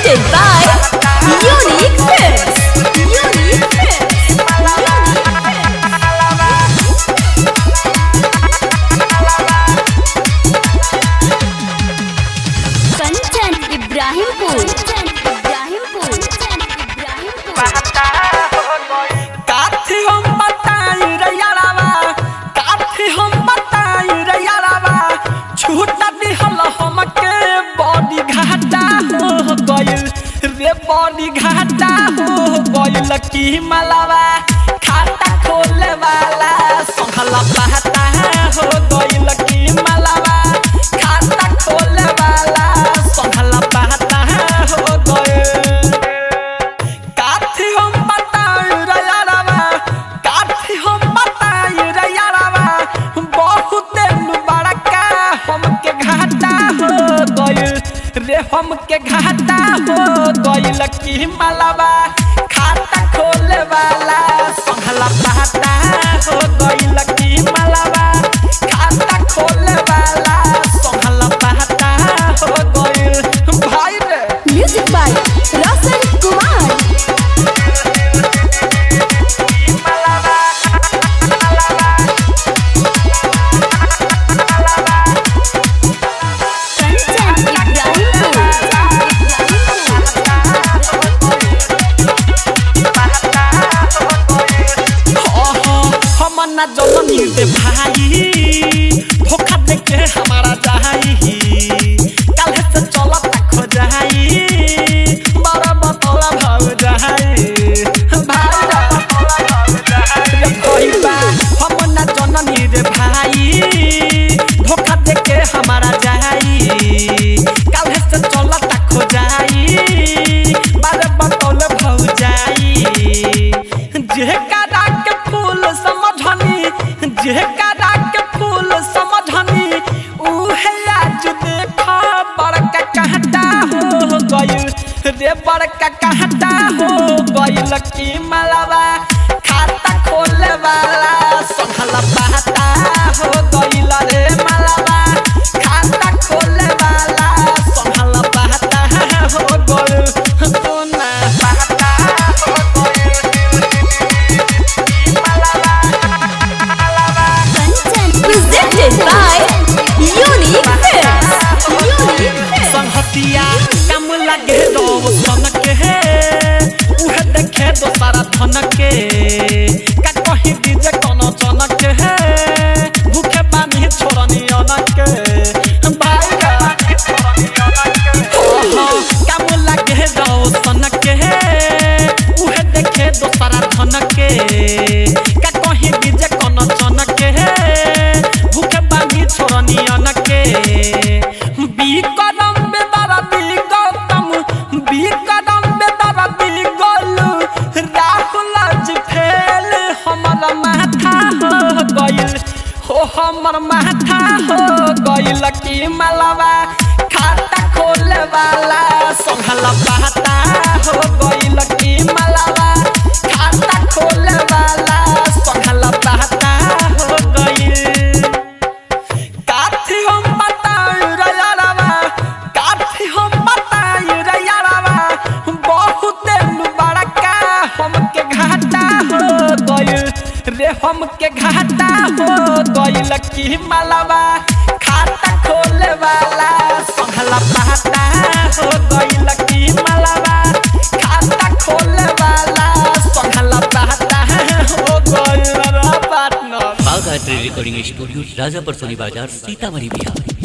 Presented by Unique Films. Unique Films. Kanchan Ibrahimpur Ibrahimpur Ibrahimpur काथी हम बताई रे यारावा काथी हम बताई रे यारावा छूटा दिहल हमके बड़ी घाटा हो गइल रे बड़ी घाटा हो गइल की मलावा खाता खोले वाला संभला पहता हो गइल की मलावा खाता खोले वाला संभला पहता हो गइल काथी हम बताई रे यारावा काथी हम बताई रे यारावा बहुत बड़का हमके घाटा हो गइल रे हमके घाटा हो गइल की मलावा खाता खोले वाला संभला पहता हो गइल की मलावा खाता खोले वाला संभला पहता हो गइल भाई रे म्यूजिक बाय रोशन कुमार कंचन हम ना जननी रे भाई धोखा दे के हमारा जाई कल से चला तक हो जाई बड़ा बतौला भाव जाई भाई रे कोई बा हम ना जननी रे भाई धोखा दे के हमारा जाई कल से चला तक हो जाई बड़ा बतौला भाव जाई जेकरा के फूल समझनी जेकरा के फूल समझनी उहे आज देखा बड़का कहता हो गइल रे बड़का कहता हो गइल की मलावा खाता खोले वाला संभला पहता हो गइल रे मलावा खाता खोले वाला संभला पहता हो गइल तो ना पहता हो गइल Kanchan presented by Unique Films. Unique Films. संहतिया कम लगे दो सन के उहे देखे दो सारा धन के का कहीं दीजे कोनो चन के भूखे पानी छोड़नी अन के भाई कम लगे दो सन के उहे देखे दो सारा धन के का कहीं दीजे कोनो चन के भूखे पानी छोड़नी अन के बी कदम बे बाबा बी गौतम बी कदम बे बाबा बी गोलू राहुल आज फेल हमर माथा हो गइल हो हमर माथा हो गइल की मलवा खाता खोले वाला संभला पहता हो गइल की मलवा खाता खोले वाला संभला पहता हो गइल काथी हम बताई रे यारावा काथी हम बताई रे यारावा बहुत बड़का हमके घाटा हो गइल रे हमके घाटा हो गइल की मलावा खाता खोले वाला संभला पहता हो गइल की मलावा खाता खोले वाला संभला पहता हो गइल रे partner Bagh art recording studio Rajapar Soni Bazar Sitamarhi Bihar